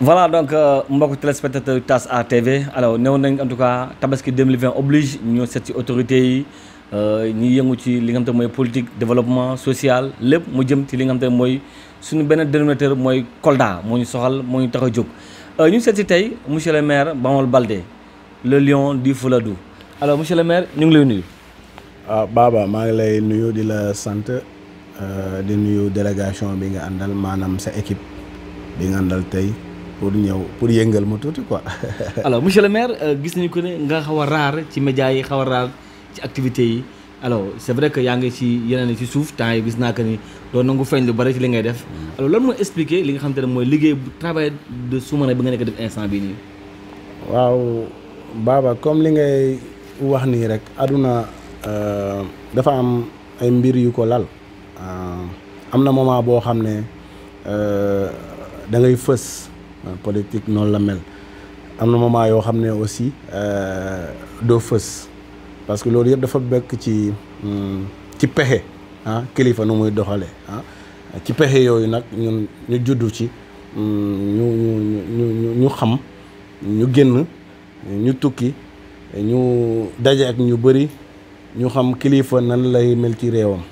voilà donc mbokk téléspectateur TAS A TV alors néew nañ en tout cas tabaski 2020 oblige ñu seet ci autorités yi ñi yëngu ci li nga xam te mooy politique développement social lépp mu jëm ci li nga xam te mooy suñu benn dénominateur mooy Kolda moo ñu soxal moo ñu tax a jóg ñu seet ci tey monsieur le maire Bamol Baldé le lion du Fouladou alors monsieur le maire ñu ngi lay nuyu. waaw Baba maa ngi lay nuyu di la sant di nuyu délégation bi nga àndal maanaam sa équipe bi nga àndal tey pour ñëw pour yëngal ma tuuti quoi. alors monsieur le maire gis nañu ko ne nga xaw a raar ci médias yi xaw a raar ci activités yi alors c'est vrai que yaa ngi ci yeneen ci suuf temps yi gis naa que ni doo nangu feeñ lu bari ci li ngay def. alors lan mooy expliquer li nga xam te ne mooy liggéey bu travail de sous-marin bi nga nekk def instant bii nii. waaw Baba comme li ngay wax nii rek aduna dafa am ay mbir yu ko lal am na moment boo xam ne da ngay fës politique noonu la mel am na moment yoo xam ne aussi doo fës parce que loolu yëpp dafa bekk ci ci pexe ah kilifa nu muy doxale ah ci pexe yooyu nag ñun ñu juddu ci ñu ñu ñu ñu xam ñu génn ñu tukki ñu daje ak ñu bëri ñu xam kilifa nan lay mel ci réewam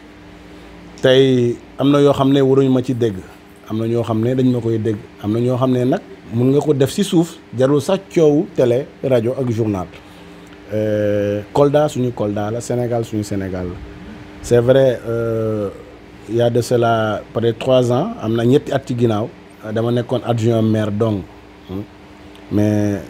tey am na yoo xam ne waruñu ma ci dégg am na ñoo xam ne dañ ma koy dégg am na ñoo xam ne nag mun nga ko def ci suuf jarul sax coowu télé rajo ak journal Kolda suñu Kolda la Sénégal suñu Sénégal la c'est vrai il y a de cela peut-être trois ans am na ñetti at ci ginnaaw dama nekkoon adjoint maire dong mais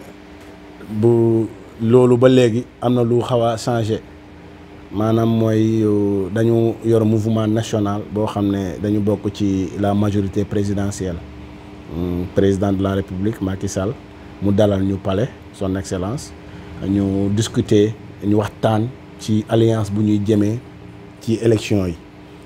bu loolu ba léegi am na lu xaw a changé maanaam mooy dañu yor mouvement national boo xam ne dañu bokk ci la majorité présidentielle président de la république Macky Sall mu dalal ñu palais son excellence ñu discuter ñu waxtaan ci alliance bu ñuy jëmee ci élection yi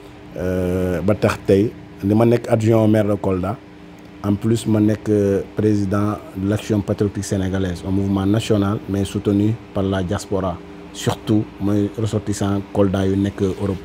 ba tax tey li ma nekk adjoint au maire de Kolda en plus ma nekk président de l'action patriotique sénégalaise un mouvement national mais soutenu par la diaspora surtout mooy ressortissant Kolda yu nekk Europe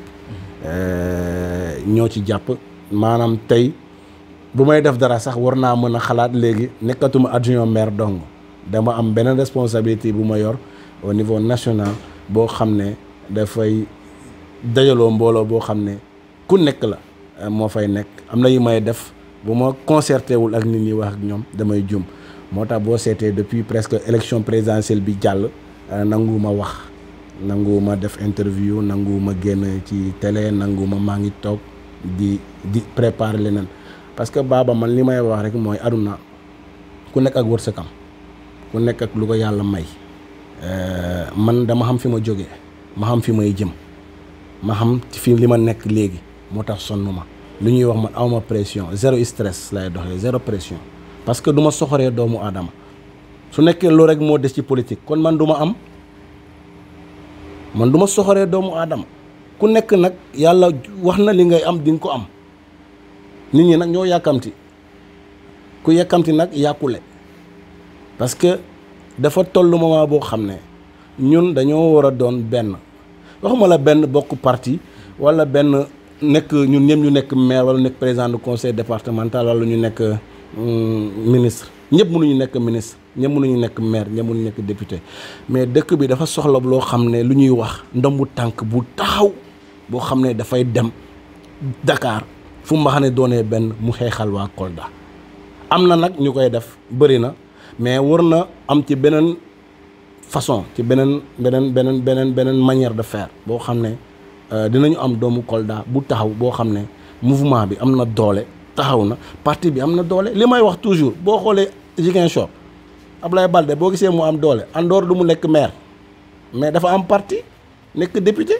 ñoo ci jàpp maanaam tey bu may def dara sax war naa mën a xalaat léegi nekkatuma adjoint maire dong dama am beneen responsabilité bu ma yor au niveau national boo xam ne dafay dajaloo mbooloo boo xam ne ku nekk la moo fay nekk am na yu may def bu ma concerté wul ak nit ñi wax ak ñoom damay jum moo tax boo seetee depuis presque élection présidentielle bi jàll nanguwuma wax nanguwuma def interview nanguwuma génn ci télé nanguwuma maa ngi toog di di préparer leneen parce que baaba man li may wax rek mooy aduna ku nekk ak wërsëgam ku nekk ak lu ko yàlla may man dama xam fi ma jógee ma xam fi may jëm ma xam fi li ma nekk léegi moo tax sonn ma lu ñuy wax man awma pression zéro stress lay doxee zéro pression parce que du ma soxoree doomu aadama su nekkee loolu rek moo des ci politique kon man du ma am man du ma soxoree doomu aadama ku nekk nag yàlla wax na li ngay am di nga ko am nit ñi nag ñoo yàkkamti ku yàkkamti nag yàqule parce que dafa toll moment boo xam ne ñun dañoo war a doon benn waxuma la benn bokk parti wala benn nekk ñun ñëpp ñu nekk maire wala nekk président du conseil départemental wala ñu nekk ministre ñëpp mënuñu nekk ministre ñëpp mënuñu nekk maire ñëpp mënuñu nekk député mais dëkk bi dafa soxla loo xam ne lu ñuy wax ndombu tànk bu taxaw boo xam ne dafay dem Dakar fu ma xam ne doonee benn mu xeexal waa Kolda am na nag ñu koy def bëri na mais war na am ci beneen façon ci beneen beneen beneen beneen beneen manière de faire boo xam ne dinañu am doomu Kolda bu taxaw boo xam ne mouvement bi am na doole taxaw na parti bi am na doole li may wax toujours boo xoolee Ziguinchor Ablaye Balde boo gisee mu am doole Andor du mu nekk maire mais dafa am parti nekk député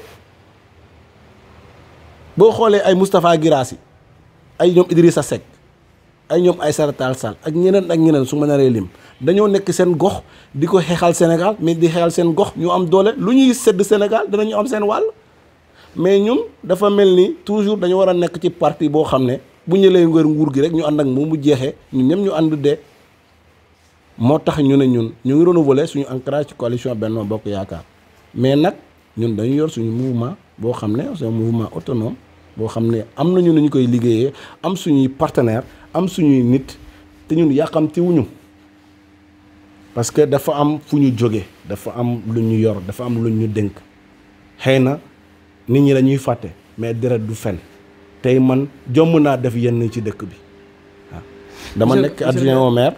boo xoolee ay Moustapha Guirassy ay ñoom Idrissa Seck ay ñoom Aïssata Tall Sall ak ñeneen ak ñeneen su ma naree lim dañoo nekk seen gox di ko xeexal Sénégal mais di xeexal seen gox ñu am doole lu ñuy sedd Sénégal dinañu am seen wàll mais ñun dafa mel ni toujours dañu war a nekk ci parti boo xam ne bu ñu lay ngër nguur gi rek ñu ànd ak moom mu jeexee ñun ñëpp ñu ànd dee moo tax ñu ne ñun ñu ngi renouveler suñu ancrage ci coalition Benno Bokk Yaakaar mais nag ñun dañu yor suñu mouvement boo xam ne c'est un mouvement autonome boo xam ne am nañu nu ñu koy liggéeyee am suñuy partenaire am suñuy nit te ñun yàqamti wuñu parce que dafa am fu ñu jóge dafa am lu ñu yor dafa am lu ñu dénk xëy na nit ñi dañuy fàtte mais deret du fen tey man jomm naa def yenn ci dëkk bi waaw dama Monsieur- nekk monsieur adjoint le au maire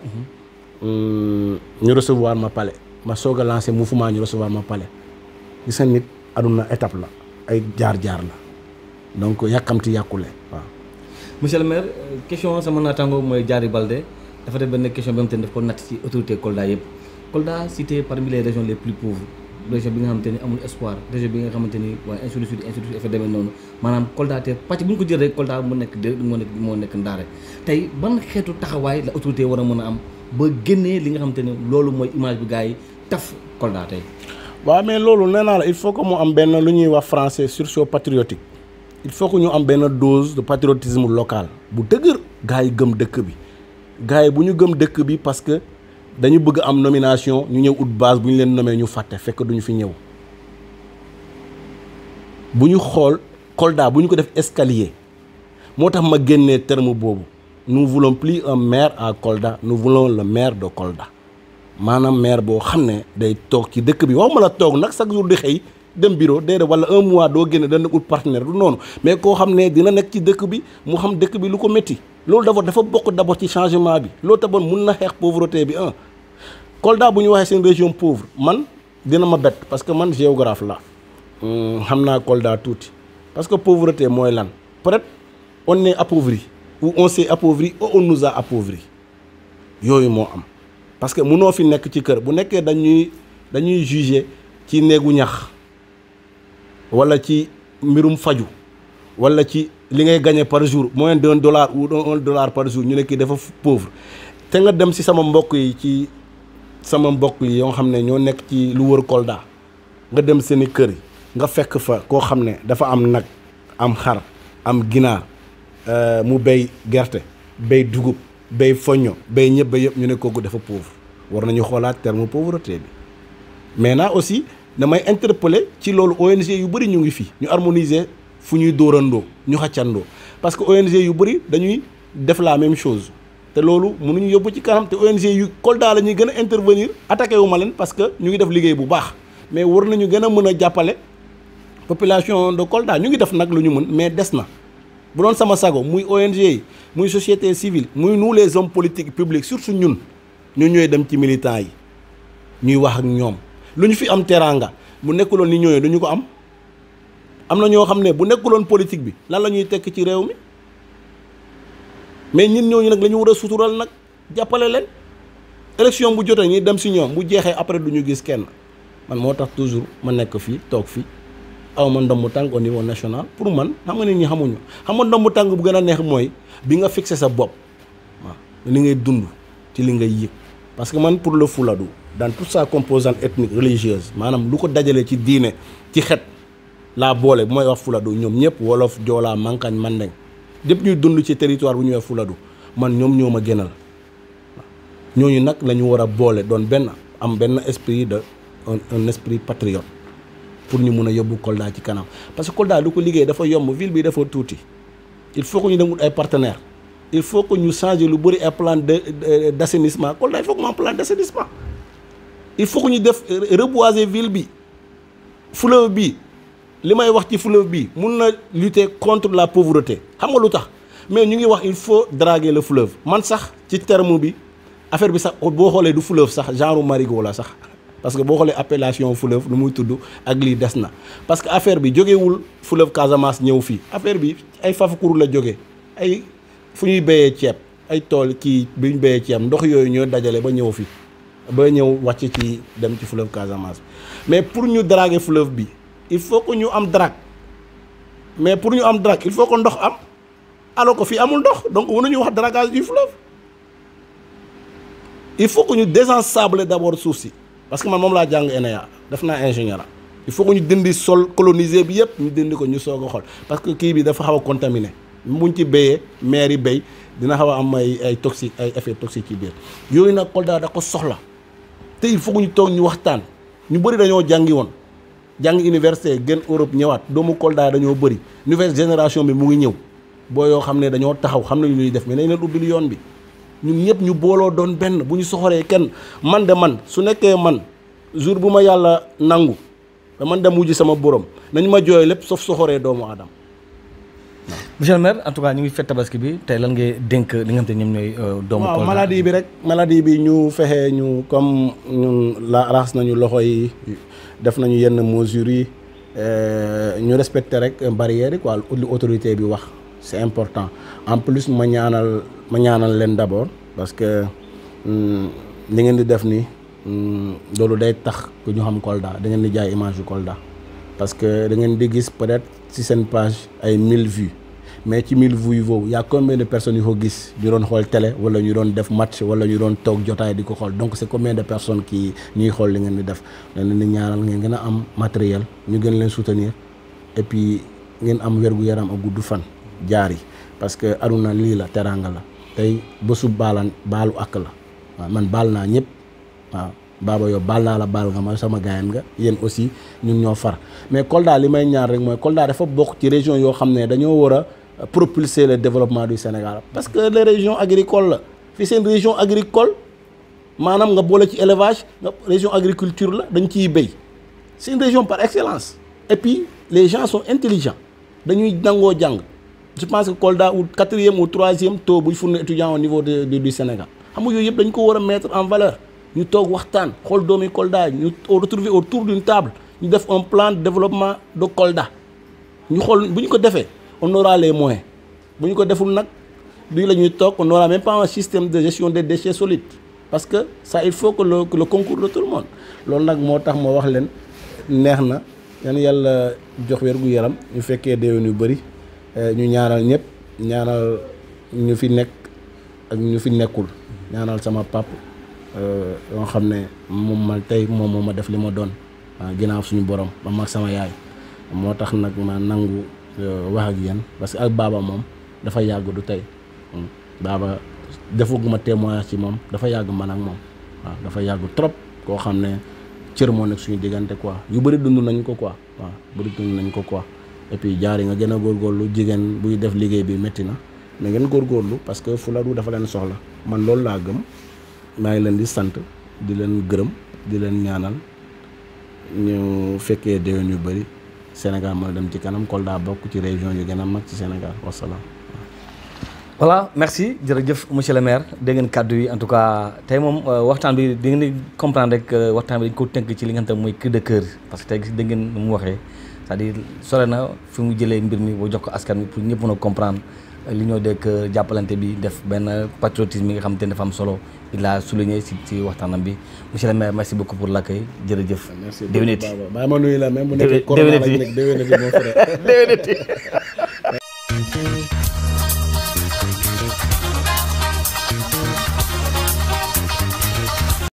ñu recevoir ma palais ma soog a lancé mouvement ñu recevoir ma palais gis nga nit aduna étape la ay jaar-jaar la donc yàkkamti yàkkule waaw monsieur le maire euh, question sama naataango mooy Diary Baldé dafa def benn question bi nga xamante ni daf ko natt ci autorité Kolda yëpp Kolda cité parmi les régions les plus pauvres région bi nga xamante ni amul espoir région bi nga xamante ni waaye ainsi de suite ainsi de suite effet demee noonu maanaam Kolda te pàcc bu ñu ko jël rek Kolda mu nekk dé moo nekk moo nekk ndaare tey ban xeetu taxawaay la autorité war a mën a am ba génnee li nga xamante ni loolu mooy image bi gars yi taf Kolda tey waaw mais loolu nee naa la il faut que mu am benn lu ñuy wax français sursaut patriotique il faut que ñu am benn dose de patriotisme local bu dëgër gars yi gëm dëkk bi gars yi bu ñu gëm dëkk bi parce que dañu bëgg am nomination ñu ñëw ut base bu ñu leen nommé ñu fàtte fekk duñu fi ñëw bu ñu xool Kolda bu ñu ko def escalier moo tax ma génnee terme boobu nous voulons plus un maire à Kolda nous voulons le maire de Kolda maanaam maire boo xam ne day toog ci dëkk bi waxuma la toog nag chaque jour di xëy dem bureau déedéet wala un mois doo génne dana ut partenaire du noonu mais koo xam ne dina nekk ci dëkk bi mu xam dëkk bi lu ko métti loolu d'abord dafa bokk d'abord ci changement bi loolu taboon mun na xeex pauvreté bi un Kolda bu ñu waxee seen région pauvre man dina ma bett parce que man géographe la xam naa Kolda tuuti parce que pauvreté mooy lan peut-être on est appauvri ou on s'est appauvri ou on nous a appauvri yooyu moo am parce que munoo fi nekk ci kër bu nekkee dañuy dañuy juger ci néegu ñax wala ci mbirum faju wala ci li ngay gagner par jour moins d'un dollar ou un dollar par jour ñu ne kii dafa pauvre te nga dem ci sama mbokk yi ci sama mbokk yi yoo xam ne ñoo nekk ci lu wër Kolda nga dem seeni kër yi nga fekk fa koo xam ne dafa am nag am xar am ginaar mu béy gerte béy dugub béy foño béy ñëpp yëpp ñu ne kooku dafa pauvre war nañu xoolaat terme pauvreté bi maintenant aussi damay interpeller ci loolu ONG yu bëri ñu ngi fi ñu harmoniser fu ñuy dóorandoo ñu xàccandoo parce que ONG yu bëri dañuy def la même chose te loolu mënuñu yóbbu ci kanam te ONG yu Kolda la ñuy gën a intervenir attaqué wu ma leen parce que ñu ngi def liggéey bu baax mais war nañu gën a mën a jàppale population de Kolda ñu ngi def nag lu ñu mën mais des na bu doon sama sago muy ONG yi muy société civile muy nous les hommes politiques publics surtout ñun ñu ñooy dem ci militants yi ñuy wax ak ñoom lu ñu fi am teraanga bu nekkuloon ni ñooñu duñu ko am am na ñoo xam ne bu nekkuloon politique bi lan la ñuy tekk ci réew mi mais ñun ñooñu nag la ñu war a sutural nag jàppale leen élection bu jotee ñuy dem si ñoom bu jeexee après du ñu gis kenn man moo tax toujours ma nekk fii toog fii aw ma ndombu tànk au niveau national pour man xam nga nit ñi xamuñu xam nga ndombu tànk bu gën a neex mooy bi nga fixé sa bopp waaw li ngay dund ci li ngay yëg parce que man pour le Fouladou dans toute sa composante ethnique religieuse maanaam lu ko dajalee ci diine ci xet laa boole bu may wax Fouladou ñoom ñëpp wolof joolaa mankañ mandeng ñëpp ñuy dund ci territoire bu ñuy wax Fouladou man ñoom ñoo ma gënal ñooñu nag la ñu war a boole doon benn am benn esprit de un un esprit patriote pour ñu mun a yóbbu Kolda ci kanam parce que Kolda lu ko liggéey dafa yomb ville bi dafa tuuti il faut que ñu dem ut ay partenaires il faut que ñu changer lu bëri ay plan de d' assainissement Kolda il faut que mu am plan d' assainissement il faut que ñu def reboiser ville bi fleuve bi li may wax ci fleuve bi mun na lutter contre la pauvreté xam nga lu tax mais ñu ngi wax il faut draguer le fleuve man sax ci terme bi affaire bi sax boo xoolee du fleuve sax genre marigot la sax parce que boo xoolee appellation fleuve lu muy tudd ak lii des na parce que affaire bi jógewul fleuve Casamance ñëw fii affaire bi ay Fafakuru la jóge ay fu ñuy béyee ceeb ay tool kii bi ñu béyee ceeb ndox yooyu ñoo dajale ba ñëw fi ba ñëw wàcc ci dem ci fleuve Casamance mais pour ñu draguer fleuve bi il faut que ñu am drague mais pour ñu am drague il faut que ndox am alors que fii amul ndox donc mënuñu wax dragage du fleuve il faut que ñu désensabler d'abord suuf si parce que man moom laa jàng ENEA def naa ingénieur il faut que ñu dindi sol colonisé bi yëpp ñu dindi ko ñu soog a xool parce que kii bi dafa xaw a contaminé buñ ci béyee maire yi béy dina xaw a am ay ay toxique ay effets toxiques ci biir yooyu nag Kolda da ko soxla te il faut que ñu toog ñu waxtaan ñu bëri dañoo jàngi woon jàng université gën Europe ñëwaat doomu Kolda dañoo bëri nouvelle génération bi mu ngi ñëw boo yoo xam ne dañoo taxaw xam nañu ñuy def mais nañ leen ubbil yoon bi ñun ñëpp ñu booloo doon benn bu ñu soxoree kenn man de man su nekkee man jour bu ma yàlla nangu da man dem wujji sama borom nañ ma jooy lépp sauf soxoree doomu aadama monsieur le maire en tout cas ñu ngi fête tabaski bi tey lan ngay dénk li nga xam te ñoom ñooy doomu waaw Kolda maladie bi rek maladie bi ñu fexe ñu comme ñun la raxas nañu loxo yi def nañu yenn mesures yi euh, ñu respecté rek barrières yi quoi li autorité bi wax c'est important en plus ma ñaanal ma ñaanal leen d'abord parce que hum, li ngeen di def ni hum, loolu day tax ku ñu xam Kolda da ngeen di jaay image yu Kolda parce que da ngeen di gis peut-être ci seen page ay 1000 vues mais ci 1000 vues boobu y a combien de personnes yu ko gis ñu doon xool télé wala ñu doon def match wala ñu doon toog jotaay di ko xool donc c'est combien de personnes qui ñuy xool li ngeen di def dañ leen di ñaanal ngeen gën a am matériel ñu gën leen soutenir et puis ngeen am wérgu yaram ak gudd fan jaar yi parce que aduna lii la teraanga la tey bésu baalan baalu ak la waaw man baal naa ñëpp waaw baaba yow baal naa la baal nga ma sama gaayan nga yéen aussi ñun ñoo far mais Kolda li may ñaar rek mooy Kolda dafa bokk ci région yoo xam ne dañoo war a propulser le développement du Sénégal parce que les régions agricoles la fii seen région agricole maanaam nga boole ci élevage nga région agriculture la dañ ciy béy c'est une région par excellence et puis les gens sont intelligents dañuy nangoo jàng je pense que Kolda ou quatrième ou troisième taux buy fourni étudiant au niveau de, de- du Sénégal xam nga yooyu yëpp dañ ko war a mettre en valeur ñu toog waxtaan xool doomi Kolda yi ñu retrouver autour d'une table ñu def un plan de développement de Kolda ñu xool bu ñu ko defee on aura les moyens bu ñu ko deful nag bii la ñuy toog on aura même pas un système de gestion des déchets solides parce que ça il faut que le que le concours de tout le monde loolu nag moo tax ma wax leen neex na yan yàlla jox wér gu yaram ñu fekkee déwén yu bëri ñu ñaanal ñëpp ñaanal ñu fi nekk ak ñu fi nekkul ñaanal sama pap yoo xam ne moom ma tey moom moo ma def li ma doon waaw ginnaaw suñu borom ba mag sama yaay moo tax nag ma nangu wax ak yéen parce que ak baaba moom dafa yàgg du tey baaba defaguma témoignage ci moom dafa yàgg man ak moom waaw dafa yàgg trop koo xam ne cër moo nekk suñu diggante quoi yu bëri dund nañ ko quoi waaw bëri dund nañ ko quoi et puis jaar yi nga gën a góorgóorlu jigéen buy def liggéey bi métti na mais ngeen góorgóorlu parce que Fuladu dafa leen soxla man loolu laa gëm maa ngi leen di sant di leen gërëm di leen ñaanal ñu fekkee déwén yu bëri Sénégal mën a dem ci kanam Kolda bokk ci région yu gën a mag ci Sénégal wasalaam. voilà merci jërëjëf monsieur le maire dégg ngeen kàddu yi en tout cas tey moom waxtaan bi di ngeen di comprendre rek waxtaan bi dañ ko tënk ci li nga xam te mooy cri de cœur parce que tey gis dégg ngeen nu mu waxee c'est-à-dire sore na fi mu jëlee mbir mi boo jox ko askan bi pour ñëpp mën a comprendre li ñoo dekk jàppalante bi def benn patriotisme yi nga xam te ne dafa am solo il a souligné si si waxtaanam bi monsieur le maire merci beaucoup pour l'accueil jërëjëf. merci déwéniti bàyyi ma nuyu la même bu nekkee Déwé- corona la déwéniti. ñu nekk déwéniti mon frère. déwéniti